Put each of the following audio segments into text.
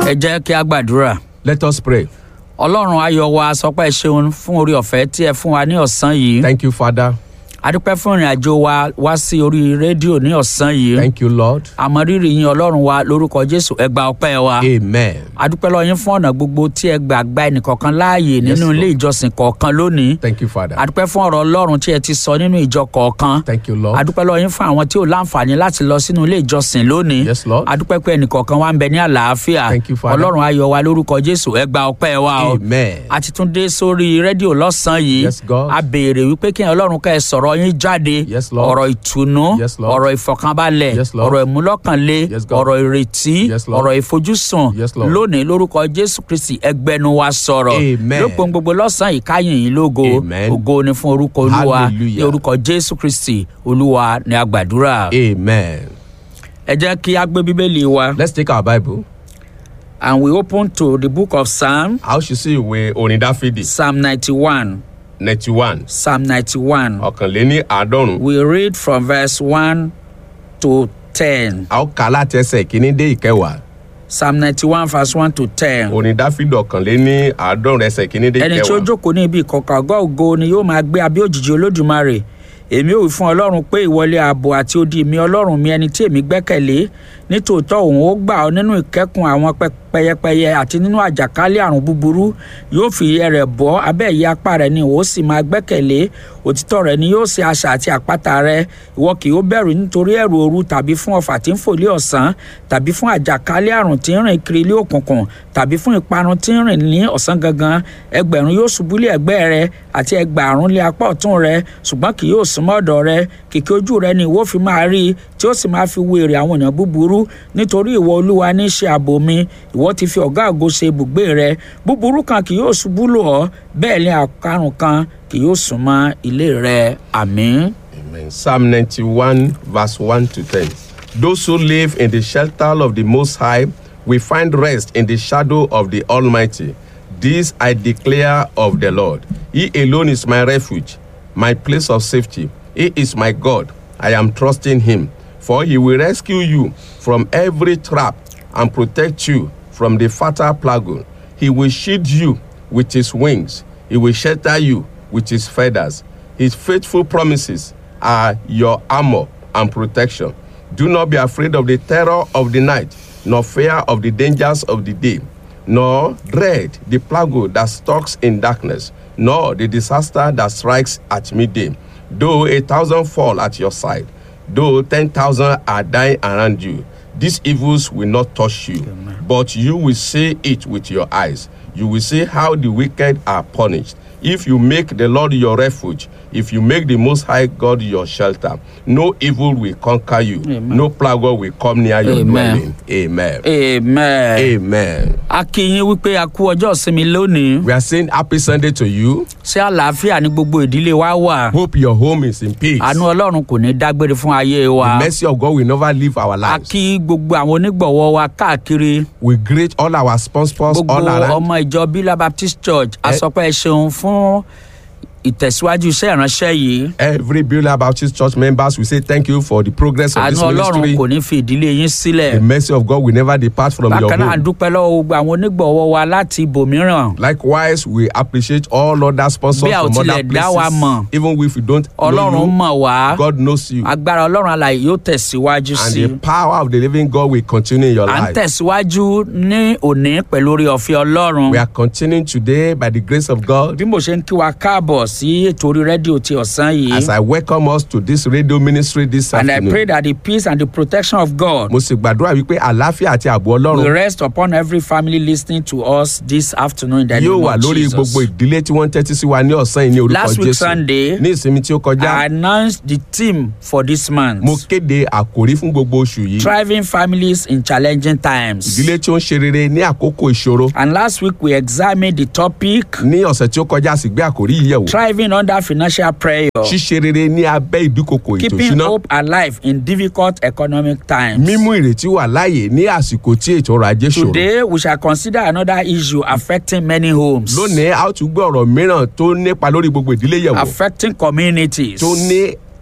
ẹ jẹ́ kí a gbàdúrà Let us pray. ọlọ́run ayọ̀ wa sọpẹ́ ṣeun fún orí ọ̀fẹ́ tí ẹ fún wa ní ọ̀sán yìí Thank you, Father. adúpẹ́ fún ìrìn àjò wa wá sí orí rédíò ní ọ̀sán yìí Thank you, Lord. àmọ́ rírì yín ọlọ́run wa lórúkọ jésù ẹ gba ọpẹ́ wa Amen. adúpẹ́ lọ yín fún ọ̀nà gbogbo tí ẹ gbà gba ẹnìkọ̀ọ̀kan láàyè nínú Lord. ilé ìjọsìn kọ̀ọ̀kan lónìí Thank you, Father. adúpẹ́ fún ọ̀rọ̀ ọlọ́run tí ẹ ti sọ nínú ìjọ kọ̀ọ̀kan Thank you, Lord. adúpẹ́ lọ yín fún àwọn tí ò láǹfààní láti lọ sínú ilé ìjọsìn lónìí Yes, Lord. adúpẹ́ pé ẹnìkọ̀ọ̀kan wa ń bẹ ní àlàáfíà Thank you, Father. ọlọ́run ayọ̀ wa lórúkọ jésù ẹ gba ọpẹ́ wa o Amen. a ti tún dé sórí rédíò lọ́sàn-án yìí Yes, God. a béèrè wípé kí ọlọ́run ká ẹ sọ̀rọ̀ yín jáde Yes, Lord. ọ̀rọ̀ ìtùnú Yes, Lord. ọ̀rọ̀ ìfọ̀kànbalẹ̀ Yes, Lord. ọ̀rọ̀ ìmúlọ́kànlé Yes, God. ọ̀rọ̀ ìrètí Yes, Lord. ọ̀rọ̀ ìfojúsùn Yes, Lord. lónìí lórúkọ jésù kristi ẹgbẹ́nu wa sọ̀rọ̀ Amen. lópin gbogbo lọ́sàn-án yìí káyìn yín lógo Amen. ògo ni fún orúkọ olúwa Hallelujah. ní orúkọ jésù kristi olúwa ní agbàdúrà Amen. ẹ jẹ́ kí a gbé bíbélì wa Let's take our Bible. and we open to the book of psalm A ó ṣí sí ìwé orin Dáfídì psalm ninety-one ninety one psalm ninety-one. ọ̀kànléní àádọ́rùn-ún. We read from verse 1 to 10. A ó kà á láti ẹsẹ̀ ìkíní dé ìkẹwàá. Psalm 91, verse 1 to 10. Orin Dáfídì ọ̀kànléní àádọ́rùn-ún ẹsẹ̀ ìkíní dé Ẹni tí ó ìkẹwàá. jókòó ní ibi ìkọ̀kọ̀ àgọ́ ògo ni yóò máa gbé abẹ́ òjìji olódùmarè. Èmi ò wí fún Ọlọ́run pé ìwọlé ààbò àti odi mi Ọlọ́run mi ẹni tí èmi gbẹ́kẹ̀lé. Nítòótọ́ òun ó gbà ọ́ nínú ìkẹ́kùn àwọn pẹ- pẹyẹpẹyẹ àti nínú àjàkálẹ̀ àrùn búburú. Yóò fi ìyẹ́ rẹ̀ bọ́ abẹ́ ìyẹ́ apá rẹ̀ ni òun ó sì máa gbẹ́kẹ̀lé. Òtítọ́ rẹ̀ ni yóò ṣe asà àti àpáta rẹ̀. Ìwọ kì yóò bẹ̀rù nítorí ẹ̀rù òru tàbí fún ọfà tí ń fò lé ọ̀sán tàbí fún àjàkálẹ̀ àrùn tí ń rìn kiri ilé òkùnkùn tàbí fún ìparun tí ń rìn ní ọ̀sán gangan ẹgbẹ̀rún yóò ṣubú lé ẹ̀gbẹ́ rẹ àti ẹgbàárún lé apá ọ̀tún rẹ ṣùgbọ́n kì yóò súnmọ́ ọ̀dọ̀ rẹ kìkì ojú rẹ ni ìwọ fi máa rí i tí ó sì máa fi wo èrè àwọn èèyàn búburú nítorí ìwọ olúwa ní í ṣe ààbò mi ìwọ ti fi ọ̀gá ògo ṣe ibùgbé rẹ búburú kan kì yóò ṣubú lò ọ́ bẹ́ẹ̀ ni àkàrùn kan kì yóò súnmọ́ ilé rẹ àmín. Amen. Psalm 91, verse 1 to 10. Those who live in the shelter of the Most High will find rest in the shadow of the Almighty. This I declare of the Lord. He alone is my refuge, my place of safety. He is my God. I am trusting Him, for He will rescue you from every trap and protect you from the fatal plague. He will shield you with His wings. He will shelter you with His feathers. His faithful promises are your armor and protection. Do not be afraid of the terror of the night, nor fear of the dangers of the day, nor dread the plague that stalks in darkness, nor the disaster that strikes at midday. Though a thousand fall at your side, though ten thousand are dying around you, these evils will not touch you, but you will see it with your eyes. You will see how the wicked are punished. If you make the Lord your refuge, if you make the Most High God your shelter, no evil will conquer you, Amen. no plague will come near your Amen. dwelling. Amen. amen. Amen. a kí yín wípé a kú ọjọ́ ìsinmi lónìí We are saying happy Sunday to you. ṣé àlàáfíà ní gbogbo ìdílé wa wà Hope your home is in peace. àánú ọlọ́run kò ní dágbére fún ayé wa The mercy of God will never leave our a lives. kí gbogbo àwọn onígbọ̀wọ́ wa káàkiri We greet all our sponsors gbogbo all around. ọmọ ìjọ bílá baptist church a Eh. sọ pé ẹ ṣeun fún ìtẹ̀síwájú iṣẹ́ ìránṣẹ́ yìí Every Beulah Baptist Church members, we say thank you for the progress of àánú this ọlọ́run ministry. kò ní fi ìdílé yín sílẹ̀ The mercy of God will never depart from your bákan náà a home. dúpẹ́ lọ́wọ́ gbogbo àwọn onígbọ̀wọ́ wa láti ibòmíràn Likewise, we appreciate all other sponsors Bí a ò from other tilẹ̀ dá wa places. mọ̀, Even if we don't ọlọ́run know mọ̀ you, wá God knows you. agbára ọlọ́run alàyè yóò tẹ̀síwájú And sí i. the power of the living God will continue in your à ń life. tẹ̀síwájú ní òní pẹ̀lú orí ọ̀fẹ́ ọlọ́run We are continuing today by the grace of God. bí mo ṣe ń kí wa káàbọ̀ sí ètò orí rédíò ti ọ̀sán yìí As I welcome us to this radio ministry this and I afternoon. pray that the peace and the protection of God Mo sì gbàdúrà wípé àlàáfíà àti ààbò will Ọlọ́run rest upon every family listening to us this afternoon in the yóò name wà of lórí Jesus. gbogbo ìdílé tí wọ́n ń tẹ́tí sí wa ní ọ̀sán yìí ní orúkọ Last week Jésù. Sunday, Ní ìsinmi tí ó I kọjá, announced the theme for this month mo kéde àkòrí fún gbogbo oṣù yìí. thriving families in challenging times. Ìdílé tí ó ń ṣe rere ní àkókò ìṣòro. And last week we examined the topic Ní ọ̀sẹ̀ tí ó kọjá a sì gbé àkòrí yìí yẹ̀wò. thriving under financial pressure, Ṣíṣe rere ní abẹ́ ìdúkokò ètò keeping ìṣúná. hope alive in difficult economic times. Mímú ìrètí wà láàyè ní àsìkò tí ètò ọrọ̀ ajé ṣòro. Today, we shall consider another issue affecting many homes, Lónìí, a ó tún gbé ọ̀rọ̀ mìíràn tó nípa lórí gbogbo ìdílé yẹ̀wò. affecting communities, Tó ní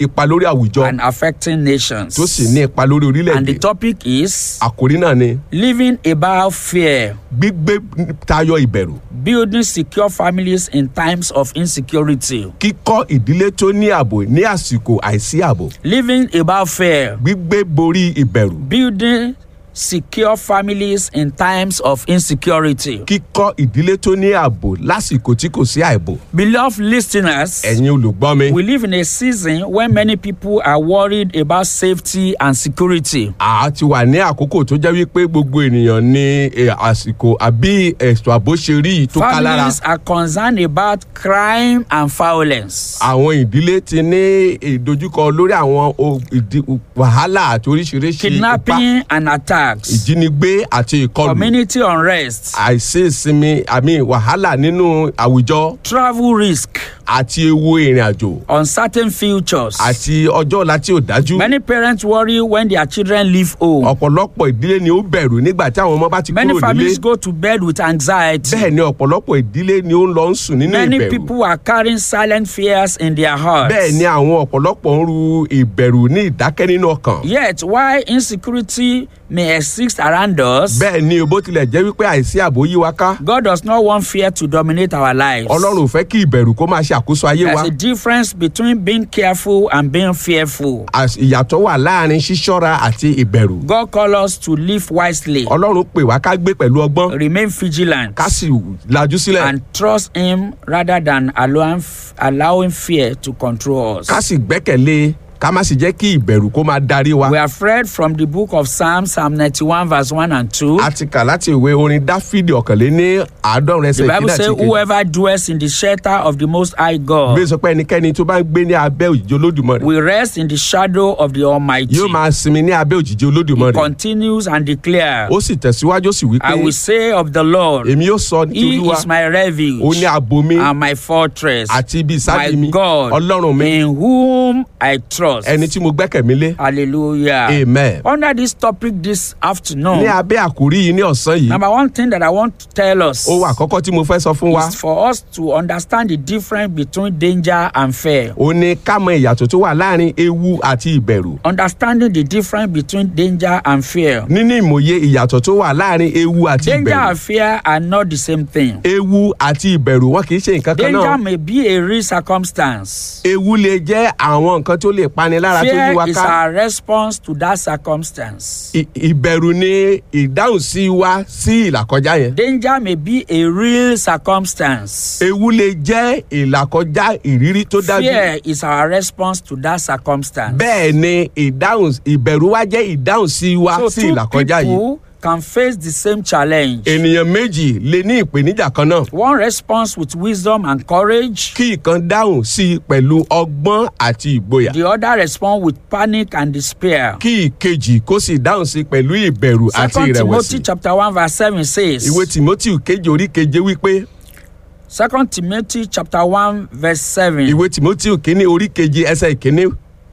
ipa lórí àwùjọ and affecting nations. tó sì ní ipa lórí And the orílẹ̀-èdè topic is àkórí náà ni living above fear, gbígbé tayọ ìbẹ̀rù building secure families in times of insecurity. kíkọ́ ìdílé tó ní ààbò ní àsìkò àìsí ààbò Living above fear, gbígbé borí ìbẹ̀rù building secure families in times of insecurity. kíkọ́ ìdílé tó ní ààbò lásìkò tí kò sí àìbò Beloved listeners, ẹ̀yin olùgbọ́ mi we live in a season when many people are worried about safety and security. a ti wà ní àkókò tó jẹ́ wípé gbogbo ènìyàn ní eh, àsìkò àbí ẹ̀sùn àbò ṣe rí i tó ká lára Families are concerned about crime and violence. àwọn ìdílé ti ní ìdojúkọ lórí àwọn o- ìdí- wàhálà àti oríṣiríṣi ipá Kidnapping and attacks. ìjínigbé àti ìkọlù Community unrest. àìsí ìsinmi àmì wàhálà nínú àwùjọ Travel risk. àti ewu ìrìn àjò Uncertain futures. àti ọjọ́ ọ̀la tí ò dájú Many parents worry when their children leave home. ọ̀pọ̀lọpọ̀ ìdílé ni ó bẹ̀rù nígbà tí àwọn ọmọ bá ti Many kúrò nílé families go to bed with anxiety. bẹ́ẹ̀ ni ọ̀pọ̀lọpọ̀ ìdílé ni ó ń lọ ń sùn nínú Many ìbẹ̀rù people are carrying silent fears in their hearts. bẹ́ẹ̀ ni àwọn ọ̀pọ̀lọpọ̀ ń ru ìbẹ̀rù ní ìdákẹ́ nínú ọkàn Yet, while insecurity may exist around us, bẹ́ẹ̀ ni bó tilẹ̀ jẹ́ wípé àìsí ààbò yí wa ká God does not want fear to dominate our lives. ọlọ́run ò fẹ́ kí ìbẹ̀rù kó máa ṣe àkóso ayé wa There's a difference between being careful and being fearful. Às- ìyàtọ̀ wà láàrin ṣíṣọ́ra àti ìbẹ̀rù God calls us to live wisely, ọlọ́run pè wá ká gbé pẹ̀lú ọgbọ́n remain vigilant, ká sì lajú sílẹ̀ and trust Him rather than allowing, allowing fear to control us. ká sì gbẹ́kẹ̀lé ká má sì jẹ́ kí ìbẹ̀rù kó máa darí wa. We have read from the book of Psalms, Psalm 91, verse 1 and 2. a ti kà láti ìwé orin dáfídì ọ̀kànléní àádọ́rin The ẹsẹ̀ Bible ìkíní says, àti ìkejì. Whoever dwells in the shelter of the Most High God bí sọ pé ẹnikẹ́ni tó bá ń gbé ní abẹ́ òjìji olódùmarè will rest in the shadow of the Almighty. yóò máa sinmi ní abẹ́ òjìji olódùmarè Continues and declares, ó sì tẹ̀síwájú ó sì wí I will pé say of the Lord, èmi yóò sọ ní ti He olúwa is my ó ní refuge ààbò mi and my fortress, àti ibi my ìsádi mi God, ọlọ́run mi in whom I trust. ẹni tí mo gbẹ́kẹ̀ mi lé Hallelujah. amen. Under this topic this afternoon, ní abẹ́ àkórí yìí ní ọ̀sán yìí number one thing that I want to tell us ohun àkọ́kọ́ tí mo fẹ́ sọ fún wa is for us to understand the difference between danger and fear. ó ní ká mọ ìyàtọ̀ tó wà láàrin ewu àti ìbẹ̀rù Understanding the difference between danger and fear. níní ìmòye ìyàtọ̀ tó wà láàrin ewu àti Danger ìbẹ̀rù and fear are not the same thing. ewu àti ìbẹ̀rù wọn kì í ṣe nǹkan kan Danger náà may be a real circumstance. ewu lè jẹ́ àwọn nǹkan tó lè pani lára tó yí Fear wa is ká our response to that circumstance. I- ìbẹ̀rù ni ìdáhùn sí wa sí ìlàkọjá yẹn Danger may be a real circumstance. ewu lè jẹ́ ìlàkọjá ìrírí tó dájú Fear is our response to that circumstance. bẹ́ẹ̀ ni ìdáhùn ìbẹ̀rù wa jẹ́ ìdáhùn sí wa So sí two ìlàkọjá yìí people can face the same challenge. ènìyàn méjì lè ní ìpèníjà kan náà One responds with wisdom and courage. kí ìkan dáhùn sí i pẹ̀lú ọgbọ́n àti ìgboyà The other responds with panic and despair. kí ìkejì kó sì dáhùn sí i pẹ̀lú ìbẹ̀rù àti Second ìrẹ̀wẹ̀sì Timothy chapter one verse seven says. ìwé timothy kejì orí keje wípé Second Timothy chapter one verse seven. ìwé timothy kínní orí keje ẹsẹ̀ ìkíní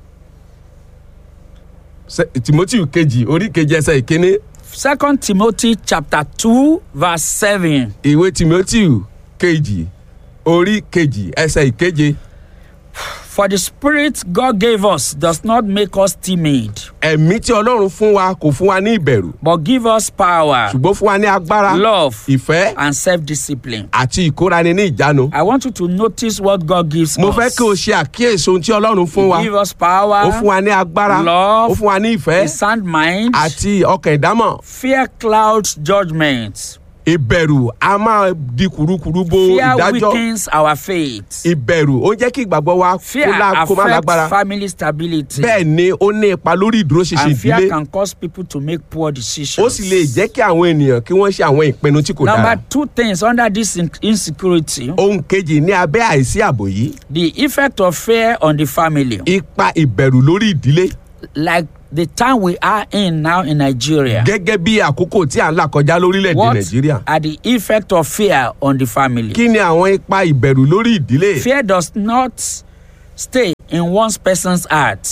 Se- timothy kejì orí keje ẹsẹ̀ ìkíní Second Timothy chapter two verse seven. ìwé timothy kejì orí kejì ẹsẹ̀ ìkeje For the spirit God gave us does not make us timid, ẹ̀mí tí ọlọ́run fún wa kò fún wa ní ìbẹ̀rù but give us power, ṣùgbọ́n fún wa ní agbára love, ìfẹ́ and self-discipline. àti ìkórani ní ìjánu I want you to notice what God gives mo us. fẹ́ kí o ṣe àkíyèsí ohun tí ọlọ́run fún wa He give us power, ó fún wa ní agbára love, ó fún wa ní ìfẹ́ a sound mind, àti ọkàn ìdámọ̀ fear clouds judgment. ìbẹ̀rù a máa di kùrukùru bo Fear ìdájọ́ weakens our faith. ìbẹ̀rù ó ń jẹ́ kí ìgbàgbọ́ wa kó Fear lá- kó má lágbára affects family stability. bẹ́ẹ̀ ni ó ní ipa lórí ìdúróṣinṣin and fear ìdílé can cause people to make poor decisions. ó sì lè jẹ́ kí àwọn ènìyàn kí wọ́n ṣe àwọn ìpinnu tí kò dára Number two things under this in- insecurity, ohun kejì ní abẹ́ àìsí ààbò yìí the effect of fear on the family. ipa ìbẹ̀rù lórí ìdílé Like the time we are in now in Nigeria. gẹ́gẹ́ bí àkókò tí à ń là kọjá lórílẹ̀‐èdè What nàìjíríà are the effect of fear on the family? kí ni àwọn ipa ìbẹ̀rù lórí ìdílé Fear does not stay in one person's heart.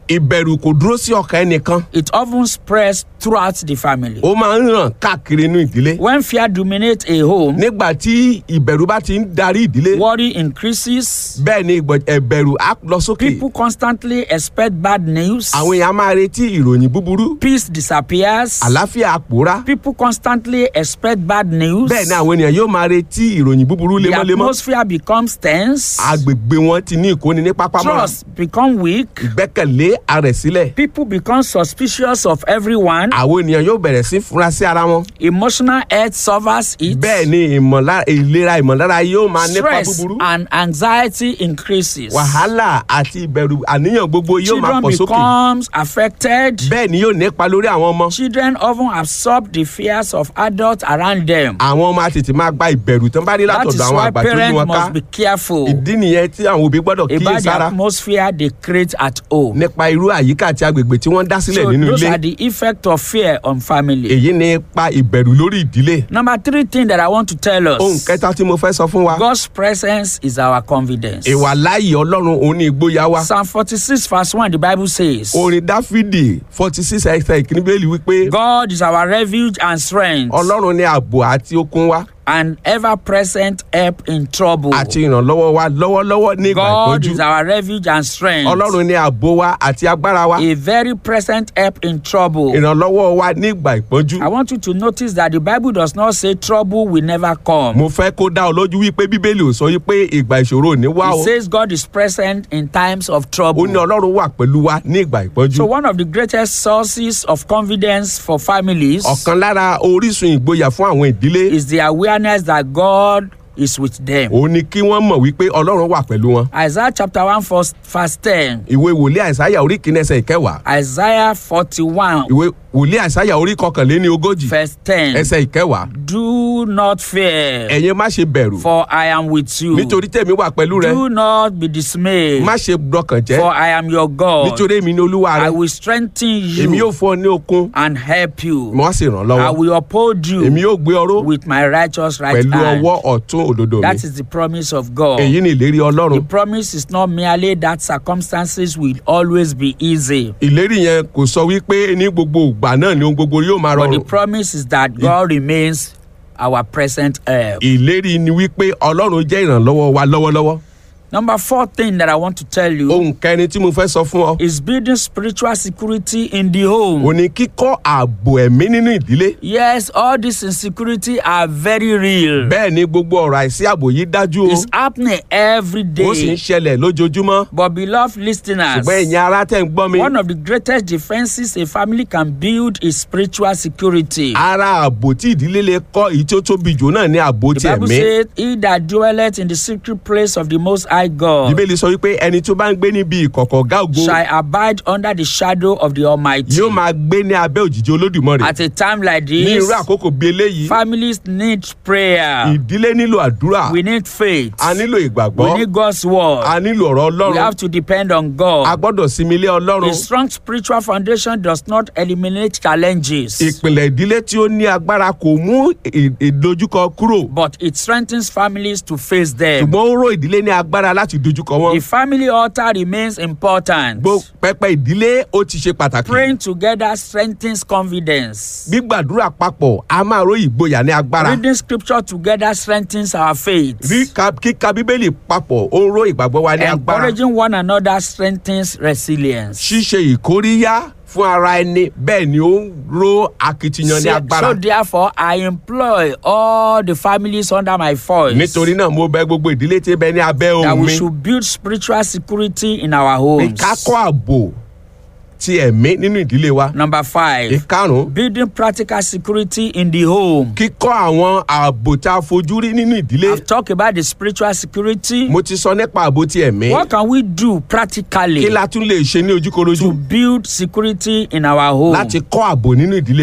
ìbẹ̀rù kò dúró sí ọkàn ẹnìkan It often spreads throughout the family. ó máa ń ràn káàkiri inú ìdílé When fear dominates a home, nígbà tí ìbẹ̀rù bá ti ń darí ìdílé worry increases. bẹ́ẹ̀ ni ìgbọ̀- ẹ̀bẹ̀rù á lọ sókè People constantly expect bad news. àwọn èèyàn máa retí ìròyìn búburú Peace disappears. àlàáfíà àpòrá People constantly expect bad news. bẹ́ẹ̀ ni àwọn ènìyàn yóò máa retí ìròyìn búburú The lemọ́lemọ́ atmosphere becomes tense. agbègbè wọn ti ní ìkóni ní pápámọ́ra Trust become weak. ìgbẹ́kẹ̀lé arẹ̀ sílẹ̀ People become suspicious of everyone. àwọn ènìyàn yóò bẹ̀rẹ̀ sí fura sí ara wọn Emotional health suffers it. bẹ́ẹ̀ ni ìmọ̀lára ìlera ìmọ̀lára yóò máa nípa Stress búburú and anxiety increases. wàhálà àti ìbẹ̀rù àníyàn gbogbo yóò máa Children pọ̀ sókè becomes affected. bẹ́ẹ̀ ni yóò nípa lórí àwọn ọmọ Children often absorb the fears of adults around them. àwọn ọmọ á tètè máa gba ìbẹ̀rù tó ń bá rí That is látọ̀dọ̀ àwọn why àgbà tó ní parents wọn ká must be careful ìdí nìyẹn tí àwọn òbí gbọ́dọ̀ about the kíyèsára atmosphere they create at home. nípa irú àyíká àti agbègbè tí wọ́n dá sílẹ̀ So nínú those ilé are the effect of fear on family. èyí ni ipa ìbẹ̀rù lórí ìdílé Number three thing that I want to tell ohun us. kẹta tí mo fẹ́ sọ fún wa God's presence is our confidence. ìwà láàyè ọlọ́run òun ní ìgboyà wa Psalm 46 verse 1 the Bible says. orin dáfídì forty six ẹsẹ̀ ìkíní bẹ́ẹ̀lì wípé God is our refuge and strength ọlọ́run ní ààbò àti okun wa and ever present help in trouble. àti ìrànlọ́wọ́ wa lọ́wọ́lọ́wọ́ ní ìgbà God ìpọ́njú is our refuge and strength. ọlọ́run ní ààbò wa àti agbára wa A very present help in trouble. ìrànlọ́wọ́ wa ní ìgbà ìpọ́njú I want you to notice that the Bible does not say trouble will never come. mo fẹ́ kó dá ọ lójú wípé bíbélì ò sọ wípé ìgbà ìṣòro ò ní wá o It says God is present in times of ó trouble. ní ọlọ́run wà pẹ̀lú wa ní ìgbà ìpọ́njú So one of the greatest sources of confidence for families ọ̀kan lára orísun ìgboyà fún àwọn ìdílé is the awareness that God is with them. òun ni kí wọ́n mọ̀ wípé ọlọ́run wà pẹ̀lú wọn Isaiah chapter 1 verse, verse 10. ìwé wòlíì àìsáyà orí kìíní ẹsẹ̀ ìkẹwàá Isaiah 41 ìwé wòlíì àìsáyà orí kọkànléní ogójì verse 10. ẹsẹ̀ ìkẹwàá Do not fear, ẹ̀yin má ṣe bẹ̀rù for I am with you. nítorí tèmi wà pẹ̀lú rẹ Do not be dismayed, má ṣe dọkàn jẹ́ for I am your God. nítorí èmi ni olúwa rẹ I will strengthen èmi yóò you fún ọ ní okun and help you. mo á sì ràn ọ́ I lọ́wọ́ will uphold èmi you yóò gbé ọ ró with my righteous right pẹ̀lú hand. ọwọ́ ọ̀tún òdodo mi That is the promise of God. èyí ni ìlérí The ọlọ́run promise is not merely that circumstances will always be easy, ìlérí yẹn kò sọ wípé ní gbogbo ìgbà náà ni ohun gbogbo yóò máa but the rọrùn promise is that God remains our present help. ìlérí ni wípé ọlọ́run jẹ́ ìrànlọ́wọ́ wa lọ́wọ́lọ́wọ́ Number four thing that I want to tell you ohun kẹrin tí mo fẹ́ sọ fún ọ is building spiritual security in the home. ò ní kíkọ́ ààbò ẹ̀mí nínú ìdílé Yes, all this insecurity are very real. bẹ́ẹ̀ ni gbogbo ọ̀rọ̀ àìsí ààbò yìí dájú o It's happening every ó sì ń day. ṣẹlẹ̀ lójoojúmọ́ But beloved listeners, ṣùgbọ́n ẹ̀yin ará tẹ̀ ń gbọ́ mi one of the greatest defenses a family can build is spiritual security. ara ààbò tí ìdílé lè kọ́ èyí tó tóbi jù náà ní ààbò ti The Bible ẹ̀mí says, He that dwelleth in the secret place of the Most High God bíbélì sọ wípé ẹni tó bá ń gbé níbi ìkọ̀kọ̀ ọ̀gá ògo shall abide under the shadow of the Almighty. yóò máa gbé ní abẹ́ òjìji olódùmarè At a time like ní this, irú àkókò bíi eléyìí families need prayer. ìdílé nílò àdúrà We need faith. a nílò We ìgbàgbọ́ need God's word. a nílò ọ̀rọ̀ We ọlọ́run have to depend on a God. gbọ́dọ̀ sinmi lé ọlọ́run A strong spiritual foundation does not eliminate challenges, ìpìlẹ̀ ìdílé tí ó ní agbára kò mú ì- ìdojúkọ kúrò but it strengthens families to face them. ṣùgbọ́n ó ró ìdílé ní agbára láti dojúkọ wọn The family altar remains important. gbó pẹpẹ ìdílé ó ti ṣe pàtàkì Praying together strengthens confidence. gbígbàdúrà papọ̀ a máa ró ìgboyà ní agbára Reading scripture together strengthens our faith. Ríka- kíka bíbélì papọ̀ ó ń ró ìgbàgbọ́ wa ní agbára Encouraging one another strengthens resilience. ṣíṣe ìkóríyá fún ara ẹni bẹ́ẹ̀ ni ó ń ró akitiyan ní So, agbára so therefore, I employ all the families under my voice nítorí náà mo bẹ gbogbo ìdílé tí ń bẹ ní abẹ́ that ohùn we mi should build spiritual security in our pé homes. ká kọ́ ààbò ti ẹ̀mí nínú ìdílé wa Number five, ìkarùn-ún building practical security in the home. kíkọ́ àwọn ààbò tá a fojú rí nínú ìdílé I've talked about the spiritual security. mo ti sọ nípa ààbò ti ẹ̀mí What can we do practically kí la tún lè ṣe ní ojúkorojú to build security in our home? láti kọ́ ààbò nínú ìdílé wa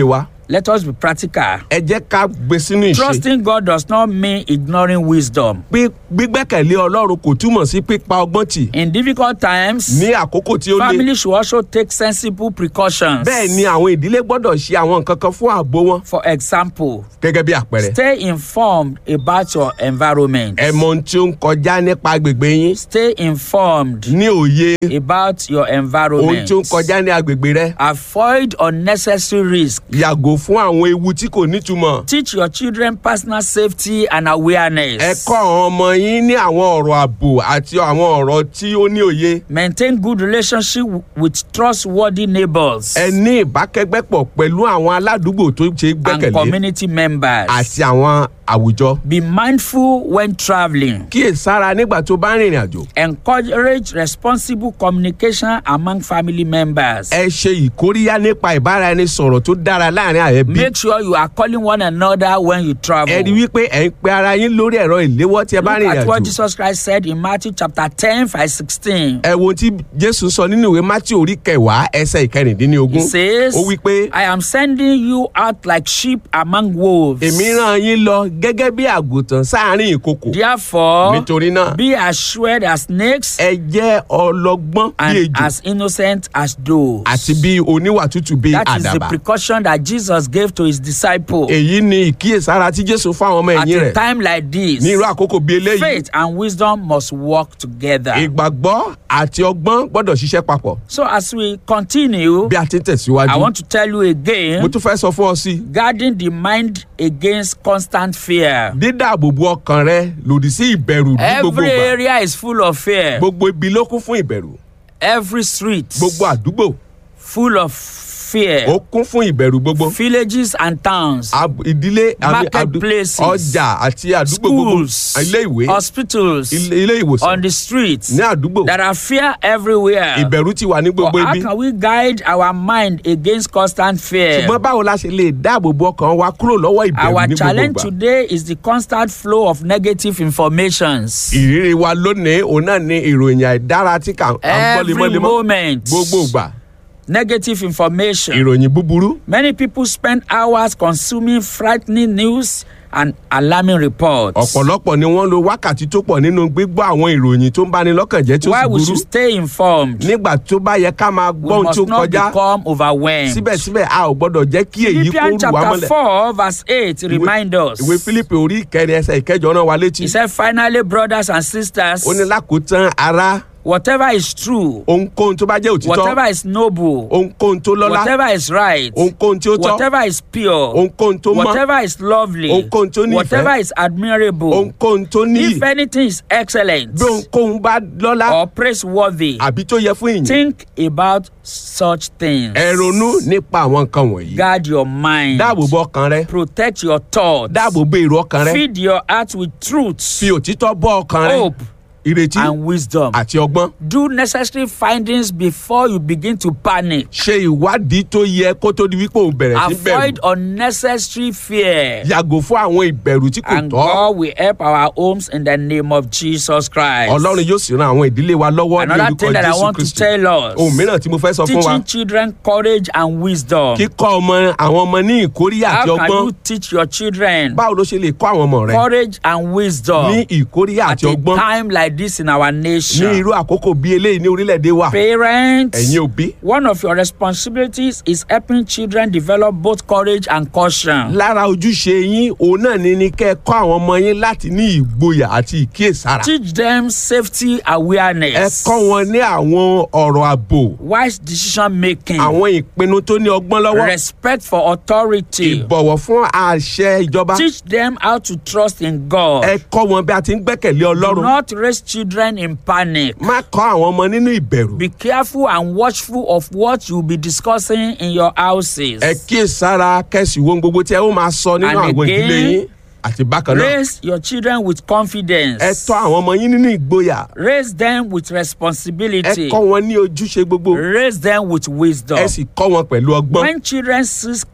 Let us be practical. ẹ jẹ́ ká gbé sínú ìṣe. Trusting God does not mean ignoring wisdom. pé gbígbẹ́kẹ̀lé ọlọ́run kò túmọ̀ sí pípa ọgbọ́n tì In difficult times, ní àkókò tí ó le. families should also take sensible precautions. bẹ́ẹ̀ ni àwọn ìdílé gbọ́dọ̀ ṣe àwọn nǹkan kan fún ààbò wọn For example, gẹ́gẹ́ bí àpẹẹrẹ. stay informed about your environment. ẹ mọ ohun tí ó ń kọjá nípa agbègbè yín Stay informed ní òye about your ohun environment. tí ó ń kọjá ní agbègbè rẹ. Avoid unnecessary risk. yàgò fún àwọn ewu tí kò nítumọ̀. Teach your children personal safety and awareness. ẹ kọ́ àwọn ọmọ yín ní àwọn ọ̀rọ̀ ààbò àti àwọn ọ̀rọ̀ tí ó ní òye. Maintain good relationship with trustworthy neighbors ẹ ní ìbákẹ́gbẹ́pọ̀ pẹ̀lú àwọn aládùúgbò tó ṣe é and gbẹ́kẹ̀lé community members. àti àwọn àwùjọ. Be mindful when traveling. kíyèsára nígbà tó bá ń rìnrìn àjò. Encourage responsible communication among family members. ẹ ṣe ìkóríyá nípa ìbáraẹnisọ̀rọ̀ tó dára láàrin àyẹ̀bí. Make sure you are calling one another when you travel. ẹ rí wípé ẹ ń pe ara yín lórí ẹ̀rọ ìléwọ́ tí ẹ bá Look rìnrìn at what àjò. Jesus Christ said in Matthew chapter 10, verse 16. ẹ wo ohun tí jésù sọ nínú ìwé mátí orí kẹwàá ẹsẹ He ìkẹrìndínlógún. says, ó wí pé I am sending you out like sheep among wolves. èmi rán yín lọ gẹ́gẹ́ bí àgùntàn sáàárín ìkokò. Therefore, nítorí náà be as shrewd as snakes ẹ jẹ́ ọlọ́gbọ́n bí and ejò as innocent as doves. àti bí oníwà tútù bí That is the àdàbà. precaution that Jesus gave to his disciples. èyí ni ìkíyèsára tí jésù fún àwọn ọmọ At ẹ̀yìn a rẹ̀ time like this, ní irú àkókò bíi eléyìí. faith and wisdom must work together. ìgbàgbọ́ àti ọgbọ́n gbọ́dọ̀ ṣiṣẹ́ papọ̀ So as we continue, bí a ti ń tẹ̀síwájú. I want to tell you mo again, tún fẹ́ sọ fún ọ sí i. guarding the mind against constant fear. dídáàbòbò ọkàn rẹ lòdì sí ìbẹ̀rù ní gbogbo Every ìgbà. area is full of fear. gbogbo ibi ló kún fún ìbẹ̀rù. Every street gbogbo àdúgbò full of fear. ó kún fún ìbẹ̀rù gbogbo. Villages and towns, Ab- ìdílé àmì- adu- Marketplaces, ọjà àti àdúgbò gbogbo schools, ilé ìwé hospitals, ilé ilé ìwòsàn on the streets. ní àdúgbò There are fear everywhere. ìbẹ̀rù ti wà ní But gbogbo how ibi. can we guide our mind against constant fear? ṣùgbọ́n báwo la ṣe lè dáàbò bo ọkàn wa kúrò lọ́wọ́ ìbẹ̀rù Our ní gbogbo challenge ìgbà. today is the constant flow of negative informations. ìrírí wa lónìí òun náà ni ìròyìn àìdára tí kà ń gbọ́ Every lemọ́lemọ́ moment, gbogbo ìgbà negative information. ìròyìn búburú. Many people spend hours consuming frightening news and alarming reports. ọ̀pọ̀lọpọ̀ ni wọ́n lo wákàtí tó pọ̀ nínú gbígbọ́ àwọn ìròyìn tó ń bani lọ́kàn jẹ́ tí ó Why sì we burú should stay informed. nígbà tó bá yẹ ká máa gbọ́ We ohun tí ó must not kọjá become overwhelmed. síbẹ̀síbẹ̀ a ò gbọ́dọ̀ jẹ́ kí èyí kó Philippians rù wá chapter mọ́lẹ̀. 4 verse 8 remind us. ìwé Fílípì orí ìkẹrin ẹsẹ̀ ìkẹjọ rán wa létí He said, finally, brothers and sisters, ó ní lákòótán ara whatever is true, ohunkóhun tó bá jẹ́ òtítọ́ whatever is noble, ohunkóhun tó lọ́lá whatever is right, ohunkóhun tí ó tọ́ whatever is pure, ohunkóhun tó mọ́ whatever is lovely, Ohunkóhun tó nífẹ̀ẹ́. whatever is admirable, ohunkóhun tó níyì if anything is excellent bí ohunkóhun bá lọ́lá or praiseworthy, àbí tó yẹ fún ìyìn think about such things. ẹ ronú nípa àwọn nǹkan wọ̀nyí Guard your mind. dáàbò bo ọkàn rẹ Protect your thoughts. dáàbò bo èrò ọkàn rẹ Feed your heart with truths, fi òtítọ́ bọ́ ọkàn rẹ hope, ìrètí and wisdom. àti ọgbọ́n Do necessary findings before you begin to panic. ṣe ìwádìí tó yẹ kó tó di wípé òun bẹ̀rẹ̀ sí Avoid bẹ̀rù unnecessary fear. yàgò fún àwọn ìbẹ̀rù tí kò And tọ́ God will help our homes in the name of Jesus Christ. ọlọ́run yóò sì ran àwọn ìdílé wa lọ́wọ́ ní Another orúkọ thing that I jésù want to kristi tell us ohun mìíràn tí mo fẹ́ sọ fún wa teaching children courage and wisdom. kíkọ́ ọmọ àwọn ọmọ ní ìkóríyá àti How can ọgbọ́n you teach your children báwo ló ṣe lè kọ́ àwọn ọmọ rẹ courage and ní wisdom ìkóríyá at àti a ọgbọ́n time like this in our ní nation? irú àkókò bí eléyìí ní orílẹ̀-èdè wa Parents, ẹ̀yin òbí one of your responsibilities is helping children develop both courage and caution. lára ojúṣe yín òun náà ni ni kẹ́ ẹ kọ́ àwọn ọmọ yín láti ní ìgboyà àti ìkíyèsára Teach them safety ẹ awareness, kọ́ wọn ní àwọn ọ̀rọ̀ ààbò wise decision making, àwọn ìpinnu tó ní ọgbọ́n lọ́wọ́ respect for authority. ìbọ̀wọ̀ fún àṣẹ ìjọba Teach them how to trust in God. ẹ kọ́ wọn bí a ti ń gbẹ́kẹ̀lé Do ọlọ́run not raise children in panic. má kọ́ àwọn ọmọ nínú ìbẹ̀rù Be careful and watchful of what you'll be discussing in your houses. ẹ kíyèsára kẹ́sì wo gbogbo tí ẹ ó máa sọ nínú And àwọn again, ìdílé yín àti bákan náà Raise your children with confidence. ẹ tọ́ àwọn ọmọ yín nínú ìgboyà Raise them with ẹ responsibility. kọ́ wọn ní ojúṣe gbogbo Raise them with wisdom. ẹ sì kọ́ wọn pẹ̀lú ọgbọ́n When children seek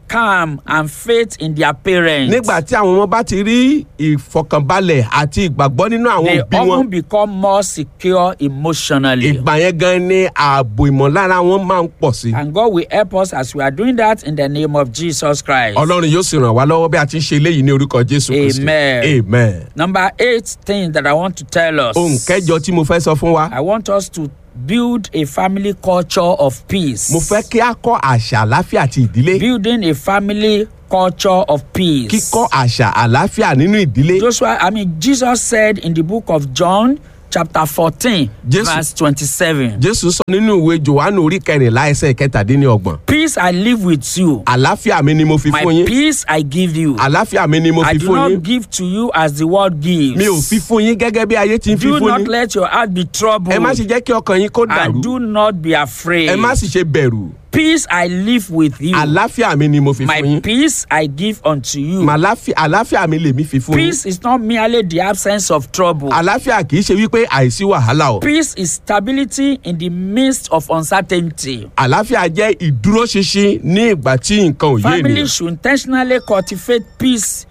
calm and faith in their parents, nígbà tí àwọn ọmọ bá ti rí ìfọkànbalẹ̀ àti ìgbàgbọ́ nínú àwọn they òbí wọn often become more secure emotionally. ìgbà yẹn gan ni ààbò ìmọ̀lára wọn máa ń pọ̀ sí. And God will help us as we are doing that in the name of Jesus Christ. ọlọ́run yóò sì ràn wá lọ́wọ́ bí a ti ń ṣe eléyìí ní orúkọ jésù kristi Amen. amen. Number eight thing that I want to tell us. ohun kẹjọ tí mo fẹ́ sọ fún wa I want us to build a family culture of peace. mo fẹ́ kí a kọ́ àṣà àláfíà àti ìdílé Building a family culture of peace. kíkọ́ àṣà àláfíà nínú ìdílé Joshua, I mean, Jesus said in the book of John, chapter 14, Jesus- verse 27, jésù sọ nínú ìwé johannu orí kẹrìnlá ẹsẹ̀ kẹtàdínlọ́gbọ̀n Peace I live with you. àláfíà mi ni mo fi My fún yín peace I give you. àláfíà mi ni mo I fi do fún yín not give to you as the world gives. mi ò fi fún yín gẹ́gẹ́ bí ayé ti ń fi Do fún not yín let your heart be troubled. ẹ má sì jẹ́ kí ọkàn yín kó and dàrú do not be afraid. ẹ má sì ṣe bẹ̀rù Peace I live with you. àláfíà mi ni mo fi My fún yín peace I give unto you. Màláfí- àláfíà mi lèmi fi fún yín Peace is not merely the absence of trouble. àláfíà kì í ṣe wípé àìsí wàhálà o Peace is stability in the midst of uncertainty. àláfíà jẹ́ ìdúróṣinṣin ní ìgbà tí nǹkan ò yé Family ènìyàn should intentionally cultivate peace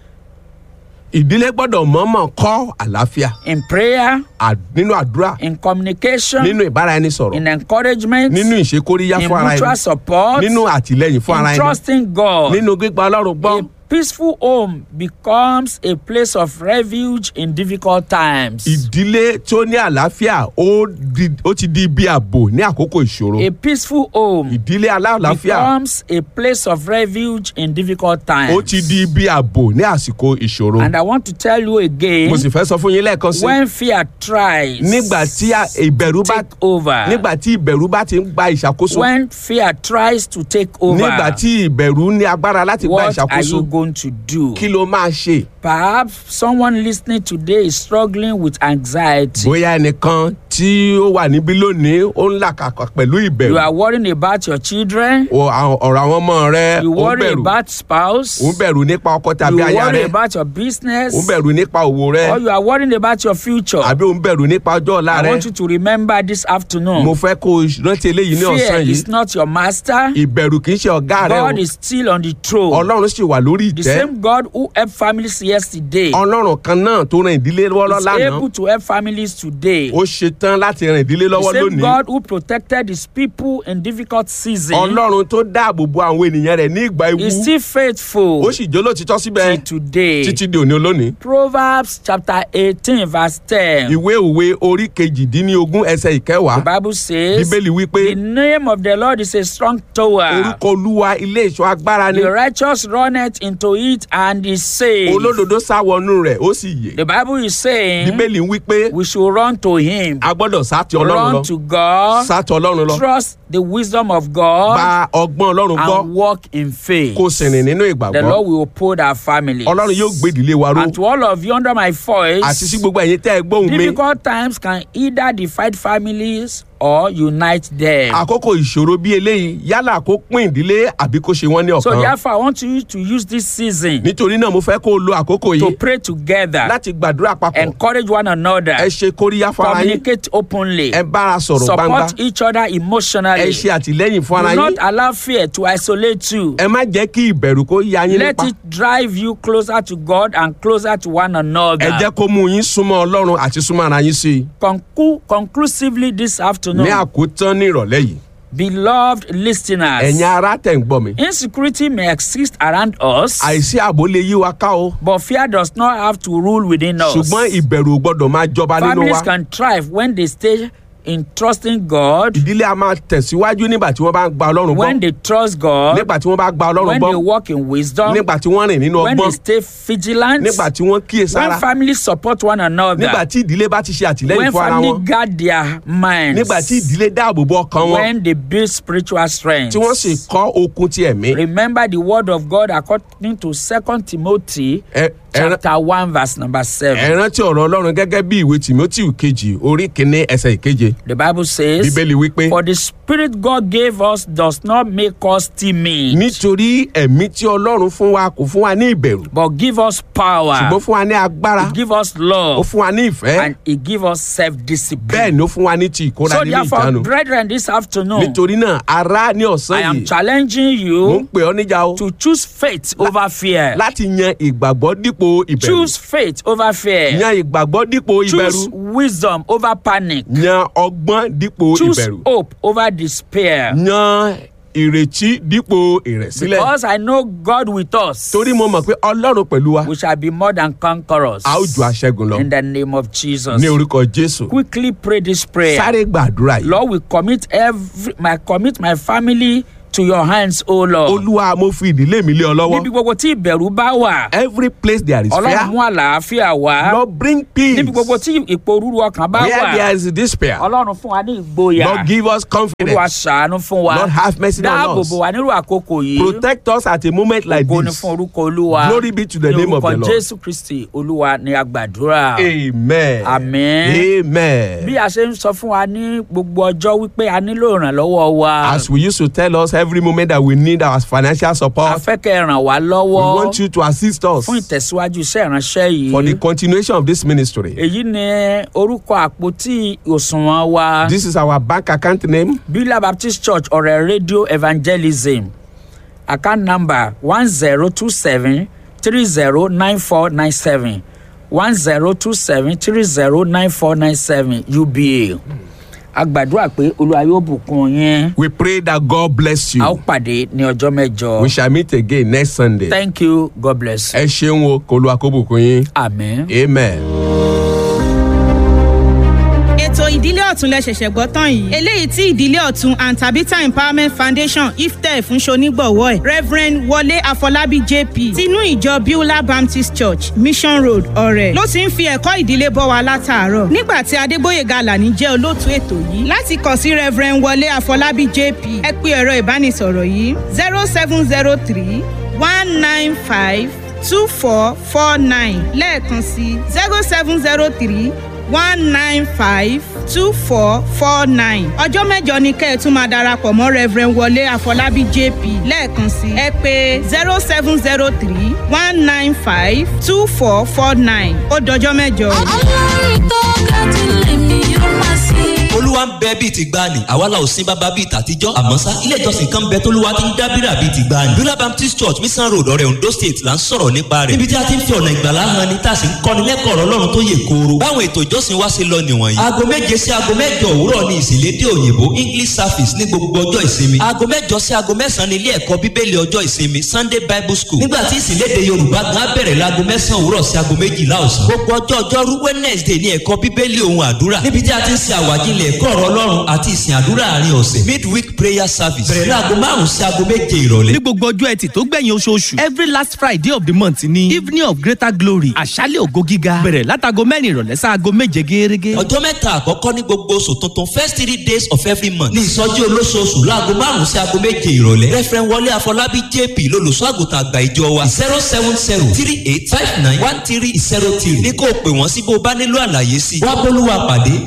ìdílé gbọ́dọ̀ mọ̀ọ́mọ̀ kọ́ àláfíà in prayer, à- nínú àdúrà in communication, nínú ìbáraẹnisọ̀rọ̀ in encouragement, nínú ìṣekóríyá in fún ara mutual ẹni support, nínú àtìlẹyìn fún ara in ẹni trusting God. nínú gbígba ọlọ́run gbọ́ A peaceful home becomes a place of refuge in difficult times. ìdílé tó ní àlàáfíà ó di- ó ti di ibi ààbò ní àkókò ìṣòro A peaceful home ìdílé aláàláfíà becomes a place of refuge in difficult times. ó ti di ibi ààbò ní àsìkò ìṣòro And I want to tell you again mo sì fẹ́ sọ fún yín lẹ́ẹ̀kan sí when fear tries nígbà tí a- ìbẹ̀rù bá take over, nígbà tí ìbẹ̀rù bá ti ń gba ìṣàkóso when fear tries to take over, nígbà tí ìbẹ̀rù ní agbára láti gba what are ìṣàkóso you going to do? kí ló máa ṣe Perhaps someone listening today is struggling with anxiety. bóyá ẹnìkan tí ó wà níbí lónìí ó ń làkàkà pẹ̀lú ìbẹ̀rù You are worrying about your children. O- àwọn- ọ̀rọ̀ àwọn ọmọ rẹ You ó ń worry bẹ̀rù about spouse. ó ń bẹ̀rù nípa ọkọ You tàbí aya worry rẹ about your business. ó ń bẹ̀rù nípa òwò rẹ Or you are worrying about your future. àbí ó ń bẹ̀rù nípa ọjọ́ ọ̀la I rẹ want you to remember this afternoon. mo fẹ́ kó o rántí eléyìí ní Fear ọ̀sán is yìí not your master. ìbẹ̀rù kì í ṣe ọ̀gá rẹ o God is still on the throne. ọlọ́run sì wà lórí The ìtẹ́ same God who helped families yesterday ọlọ́run kan náà tó ran ìdílé lọ́wọ́ is lánàá able to help families today. ó ṣetán láti ran ìdílé lọ́wọ́ The same lónìí God who protected his people in difficult seasons ọlọ́run tó dáàbò bo àwọn ènìyàn rẹ̀ ní ìgbà ewu is still faithful ó sì jólótìtọ́ síbẹ̀ till today. títí di òní olónìí. Proverbs chapter 18 verse 10. ìwé òwe orí kejìdínlógún ẹsẹ̀ ìkẹwàá The Bible says, bíbélì wípé The name of the Lord is a strong tower. orúkọ olúwa ilé ìṣọ́ agbára ni The righteous runneth into it and is saved. olódodo sá wọnú rẹ̀ ó sì yè The Bible is saying bíbélì ń wípé we should run to Him, a gbọ́dọ̀ sá ti ọlọ́run lọ run to God, sá ti ọlọ́run lọ trust the wisdom of God, bá ọgbọ́n ọlọ́run gbọ́ and walk in faith. kó sì rìn nínú The ìgbàgbọ́ Lord will uphold our families. ọlọ́run yóò gbé ìdílé wa ró And to all of you under my voice, àti sí gbogbo ẹ̀yin tẹ́ ẹ gbóhùn mi difficult times can either divide families or unite them. àkókò ìṣòro bí eléyìí yálà kó pín ìdílé àbí kó ṣe wọ́n ní So ọ̀kan therefore, I want you to use this season nítorí náà mo fẹ́ kó o lo àkókò to yìí pray together, láti gbàdúrà papọ̀ encourage one another, ẹ ṣe kóríyá fún ara yín communicate openly, ẹ bára sọ̀rọ̀ gbangba support each other ẹ emotionally. ṣe àtìlẹ́yìn fún ara Do yín not allow fear to isolate you. ẹ má jẹ́ kí ìbẹ̀rù kó ya yín Let nípa it drive you closer to God and closer to one ẹ another. jẹ́ kó mú yín súnmọ́ ọlọ́run àti súnmọ́ ara yín sí i Conclu- conclusively this afternoon, ní àkótán ní ìrọ̀lẹ́ yìí beloved listeners, ẹ̀yin ará tẹ̀ ń gbọ́ mi insecurity may exist around us, àìsí ààbò lè yí wa ká o but fear does not have to rule within us. ṣùgbọ́n ìbẹ̀rù ò gbọ́dọ̀ máa jọba nínú Families wa can thrive when they stay in trusting God, ìdílé a máa tẹ̀síwájú nígbà tí wọ́n bá ń gba ọlọ́run gbọ́ when they trust God, nígbà tí wọ́n bá gba ọlọ́run when gbọ́ they walk in wisdom, nígbà tí wọ́n rìn nínú when they ọgbọ́n stay vigilant, nígbà tí wọ́n kíyè sára when families support one another, nígbà tí ìdílé bá ti ṣe àtìlẹ́yìn when fún ara family wọn guard their minds, nígbà tí ìdílé dáàbò bo ọkàn wọn when they build spiritual strength. tí wọ́n sì kọ́ okun ti ẹ̀mí Remember the word of God according to Second Timothy ẹ Ẹran- chapter one verse number seven. ẹ rántí ọ̀rọ̀ ọlọ́run gẹ́gẹ́ bí ìwé timothy kejì orí kínní ẹsẹ̀ ìkeje The Bible says, bíbélì wípé For the spirit God gave us does not make us timid, nítorí ẹ̀mí tí ọlọ́run fún wa kò fún wa ní ìbẹ̀rù but give us power, ṣùgbọ́n fún wa ní agbára He give us ó love, fún wa ní ìfẹ́ and He give us bẹ́ẹ̀ self-discipline. ni ó fún wa ní ti ìkóra So nínú therefore, ìjánu brethren, this afternoon, nítorí náà ara ní I ọ̀sán am yìí challenging mò ń you pè ọ́ níjà o to choose faith over fear. láti yan ìgbàgbọ́ dípò ìbẹ̀rù Choose faith over fear. yan ìgbàgbọ́ dípò ìbẹ̀rù Choose wisdom over panic. yan ọgbọ́n dípò Choose ìbẹ̀rù hope over despair. yan ìrètí dípò ìrẹ̀sílẹ̀ Because I know God with us, torí mo mọ̀ pé ọlọ́run pẹ̀lú wa we shall be more than conquerors. a ó ju aṣẹ́gun lọ In the name of Jesus. ní orúkọ jésù Quickly pray this prayer. sáré gbàdúrà yìí Lord, we commit every my commit my family to your hands, O Lord. olúwa mo fi ìdílé mi lé ọ lọ́wọ́ Níbi gbogbo tí ìbẹ̀rù bá wà, every place there is Ọlọ́run fear mú àlàáfíà wá. lord bring peace Níbi gbogbo tí ìpòrúru ọkàn bá where wà, there is despair Ọlọ́run fún wa ní ìgboyà. lord give us Olúwa confidence ṣàánú fún wa. lord have mercy on Dáàbò us bò wá nírú àkókò yìí. protect us at a moment like Ògo ni this fún orúkọ Olúwa. Glory be to the Ní name of orúkọ the Lord. Jésù Kristi Olúwa ni a gbàdúrà. amen Àmín. amen Bí a ṣe ń sọ fún wa ní gbogbo ọjọ́ wípé a nílò ìrànlọ́wọ́ wa. as we used to tell us every moment that we need our financial A support fẹ́ kẹ́ ẹ ràn wá we lọ́wọ́ want you to assist us fún ìtẹ̀síwájú iṣẹ́ ìránṣẹ́ for the yìí. continuation of this ministry Èyí ni orúkọ àpótí òṣùwọ̀n wa. this is our bank account name Beulah Baptist Church ọ̀rẹ́ Radio Evangelism. Account number one zero two seven three zero nine four nine seven one zero two seven three zero nine four nine seven UBA. A gbàdúrà pé Olúwa yóò bùkún yín. we pray that god bless A ó you pàdé ní ọjọ́ mẹ́jọ. we shall meet again next sunday Thank you. God bless you. ẹ ṣeun o kó lu akóbùkún yín Amen. amen. ètò ìdílé ọ̀tún lẹ ṣẹ̀ṣẹ̀ gbọ́ tán yìí eléyìí tí ìdílé ọ̀tún and tabitha empowerment foundation iftẹ fún ṣonígbọ̀wọ́ ẹ̀ reverend wọlé àfọlábí jp tinú ìjọ beulah baptist church mission road ọ̀rẹ́ ló ti ń fi ẹ̀kọ́ ìdílé bọ́ wa látàárọ̀ nígbà tí adégbòyèga alani jẹ́ olóòtú ètò yìí láti kàn sí reverend wọlé àfọlábí jp ẹ pé ẹ̀rọ ìbánisọ̀rọ̀ yìí zero seven zero three one nine five two four four nine lẹ́ẹ̀kan sí zero seven zero three one nine five two four four nine. ọjọ́ mẹ́jọ ni kẹ́ ẹ̀ tún máa darapọ̀ mọ́ reverend wọlé àfọlábí jp lẹ́ẹ̀kan sí ẹ pé zero seven zero three one nine five two four four nine ó dọjọ́ mẹ́jọ. ọlọ́run tó ga jù lèmi yóò máa sìn. olúwa ń bẹ bíi ti gbani àwa la ò sin bàbá bíi tàtijọ́ àmọ́ sá ilé ìjọsìn kan bẹ tólúwa ti ń dábìrà bíi ti gbani. bíọ́lá baptist church mission road ọ̀rẹ́ ondo state là ń sọ̀rọ̀ nípa rẹ̀ níbi tí a ti ń fi ọ̀nà ìgbàlá hàn ni tá a sì ń kọ́ni lẹ́kọ̀ọ́ ọ̀rọ̀ ọlọ́run tó yè kooro. báwọn ètò ìjọsìn wa ṣe lọ nìwọ̀nyí. aago méje sí aago mẹ́jọ òwúrọ̀ ni ìsìnlédè òyìnbó english service ní gbogbo ọjọ́ ìsinmi. aago mẹ́jọ sí aago mẹ́sàn-án ní ilé ẹ̀kọ́ bíbélì ọjọ́ ìsinmi sunday bible school. nígbà tí ìsìnlédè yorùbá gan bẹ̀rẹ̀ láago mẹ́sàn-án òwúrọ̀ sí aago méjìlá ọ̀sán. gbogbo ọjọ́ ọjọ́rú wednesday ní ẹ̀kọ́ bíbélì ohun àdúrà. níbi tí a ti ń ṣe àwàjílẹ̀ ẹ̀kọ́ ọ̀rọ̀ ọlọ́run àti ìsìn àdúrà àárín ọ̀sẹ̀ midweek prayer service bẹ̀rẹ̀ láago márùn-ún sí aago méje ìrọ̀lẹ́. ní gbogbo ọjọ́ ẹtì tó gbẹ̀yìn oṣooṣù every last friday of the month ni evening of greater glory àṣálẹ̀ ògo gíga bẹ̀rẹ̀ látago mẹ́rin ìrọ̀lẹ́ sáago méje gẹ́gẹ́. ọjọ́ mẹ́ta àkọ́kọ́ ní gbogbo oṣù tuntun first three days of every month ní ìsọjí olóṣooṣù láago márùn-ún sí aago méje ìrọ̀lẹ́ referent wọlé àfọlábí jp lolùṣọ́ àgùntàn àgbà ìjọ wa zero seven zero three eight five nine one three zero three ní kó o pè wọ́n sí bó o bá nílò àlàyé sí i wá bólúwa pàdé